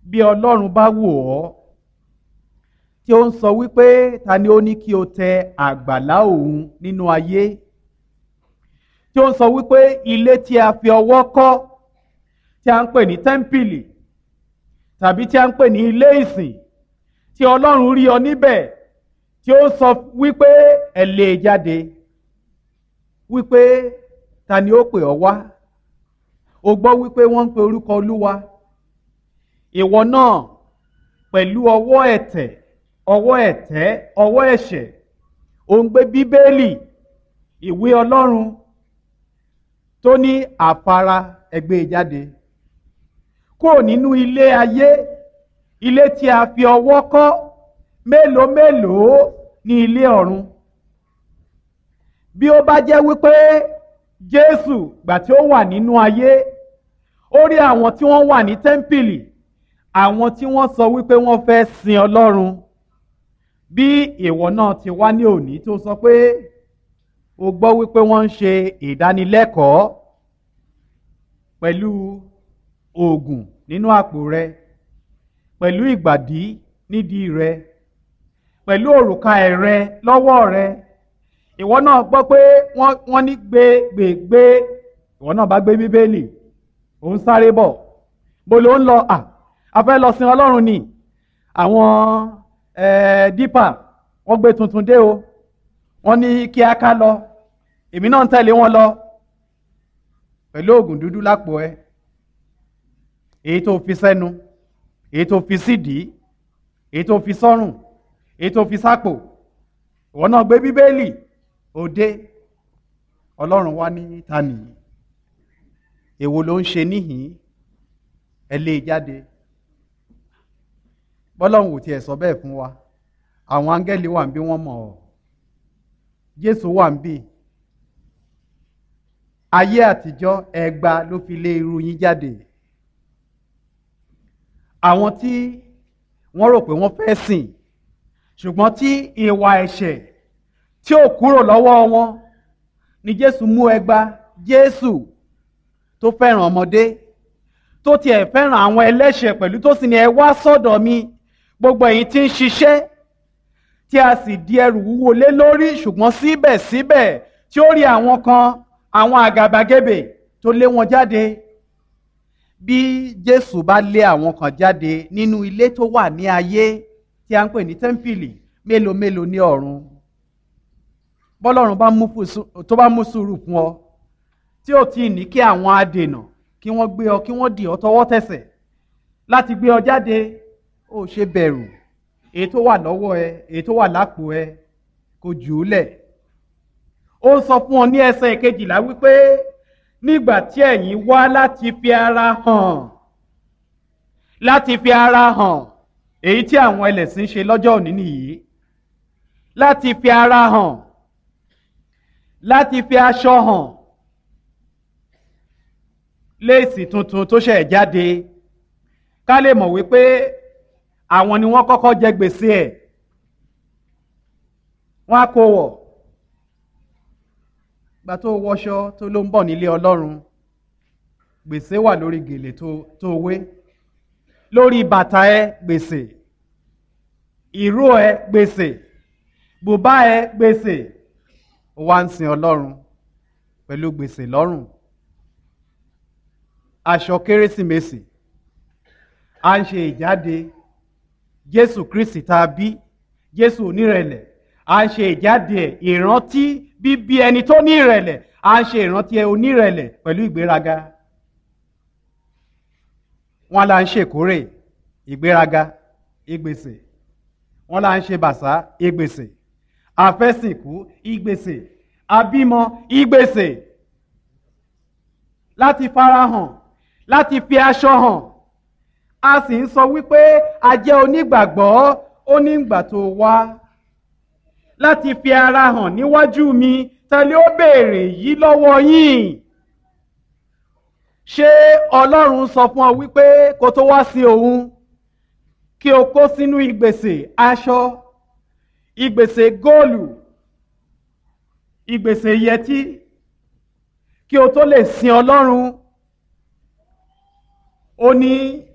bí ọlọ́run bá wò ọ́ tí ó ń sọ wípé ta ni ó ní kí o tẹ àgbàlá òun nínú ayé tí ó ń sọ wípé ilé tí a fi ọwọ́ kọ́ tí a ń pè ní tẹ́ḿpìlì tàbí tí a ń pè ní ilé ìsìn tí ọlọ́run rí ọ níbẹ̀ tí ó sọ wípé ẹ lè jáde wípé ta ni ó pè ọ́ wá o gbọ́ wípé wọ́n ń pe orúkọ olúwa ìwọ náà pẹ̀lú ọwọ́ ẹ̀tẹ̀ ọwọ́ ẹ̀tẹ́ ọwọ́ ẹ̀ṣẹ̀ ò ń gbé bíbélì ìwé ọlọ́run tó ní àfara ẹgbẹ́ jáde kúrò nínú ilé ayé ilé tí a fi ọwọ́ kọ́ mélòó mélòó ní ilé ọ̀run bí ó bá jẹ́ wípé jésù gbà tí ó wà nínú ayé ó rí àwọn tí wọ́n wà ní tẹ́ḿpìlì àwọn tí wọ́n sọ wípé wọ́n fẹ́ sin ọlọ́run bí ìwọ náà ti wá ní òní tó sọ pé o gbọ́ wípé wọ́n ń ṣe ìdánilẹ́kọ̀ọ́ pẹ̀lú oògùn nínú àpò rẹ pẹ̀lú ìgbàdí nídìí rẹ pẹ̀lú òrùka ẹ̀rẹ lọ́wọ́ rẹ ìwọ náà gbọ́ pé wọ́n ní gbé gbé gbé ìwọ náà bá gbé bíbélì ò ń sáré bọ̀ bó ló ń lọ à a fẹ́ lọ sin ọlọ́run ni àwọn dípà wọ́n gbé tuntun dé o wọ́n ní kí a ká lọ èmi náà ń tẹ̀lé wọn lọ pẹ̀lú oògùn dúdú lápò ẹ èyí tó fi sẹ́nu èyí tó fi sídìí èyí tó fi sọ́rùn èyí tó fi sápò ìwọ náà gbé bíbélì òde ọlọ́run wá ní ta nìyí èwo ló ń ṣe níhìn ẹ lé e jáde bọ́lọ́run ò tiẹ̀ sọ bẹ́ẹ̀ fún wa àwọn áńgẹ́lì wà ń bí wọ́n mọ̀ ọ́ jésù wà ń bí ayé àtijọ́ ẹgba ló fi lé irú yín jáde àwọn tí wọ́n rò pé wọ́n fẹ́ sìn ṣùgbọ́n tí ìwà ẹ̀ṣẹ̀ tí ò kúrò lọ́wọ́ wọn ni jésù mú ẹgba jésù tó fẹ́ràn ọmọdé tó tiẹ̀ fẹ́ràn àwọn ẹlẹ́ṣẹ̀ pẹ̀lú tó sì ní ẹ wá sọ́dọ̀ mi gbogbo ẹ̀yin tí ń ṣiṣẹ́ tí a sì di ẹrù wúwo lé lórí ṣùgbọ́n síbẹ̀síbẹ̀ tí ó rí àwọn kan àwọn àgàbàgebè tó lé wọn jáde bí jésù bá lé àwọn kan jáde nínú ilé tó wà ní ayé tí a ń pè ní tẹ́ḿpìlì mélòó mélòó ní ọ̀run bọ́lọ́run tó bá mú sùúrù fún ọ tí ò tí ì ní kí àwọn adènà kí wọ́n gbé ọ kí wọ́n dì ọ tọwọ́ tẹsẹ̀ láti gbé ọ jáde ó ṣe bẹ̀rù èyí tó wà lọ́wọ́ ẹ èyí tó wà lápò ẹ kò jù ú lẹ̀ ó sọ fún ọ ní ẹsẹ̀ kejìlá wípé nígbà tí ẹ̀yin wá láti fi ara hàn láti fi ara hàn èyí tí àwọn ẹlẹ́sìn ṣe lọ́jọ́ òní nìyí láti fi ara hàn láti fi aṣọ hàn léèsì tuntun tó ṣẹ̀ jáde ká lè mọ̀ wípé àwọn ni wọ́n kọ́kọ́ jẹ gbèsè ẹ̀ wọ́n á kó wọ̀ gba tó wọṣọ tó ló ń bọ̀ nílé ọlọ́run gbèsè wà lórí gèlè tó wé lórí bàtà ẹ gbèsè ìró ẹ gbèsè bùbá ẹ gbèsè ó wá ń sin ọlọ́run pẹ̀lú gbèsè lọ́rùn aṣọ kérésìmesì à ń ṣe ìjáde jésù kristi tá a bí jésù onírẹ̀lẹ̀ à ń ṣe ìjáde ẹ̀ ìrántí bíbí ẹni tó ní ìrẹ̀lẹ̀ à ń ṣe ìrántí ẹ onírẹ̀lẹ̀ pẹ̀lú ìgbéraga wọn là ń ṣèkórè ìgbéraga ìgbèsè wọn là ń ṣe bàṣá ìgbèsè àfẹ́sìnkú ìgbèsè àbímọ ìgbèsè láti farahàn láti fi aṣọ hàn a sì ń sọ wípé a jẹ́ onígbàgbọ́ ó ní ìgbà tó wá láti fi ara hàn níwájú mi tẹ́lẹ̀ ó béèrè yìí lọ́wọ́ yín ṣé ọlọ́run sọ fún ọ wípé kó tó wá sí òun kí o kó sínú ìgbèsè aṣọ ìgbèsè góòlù ìgbèsè yẹtí kí o tó lè sin ọlọ́run ó ní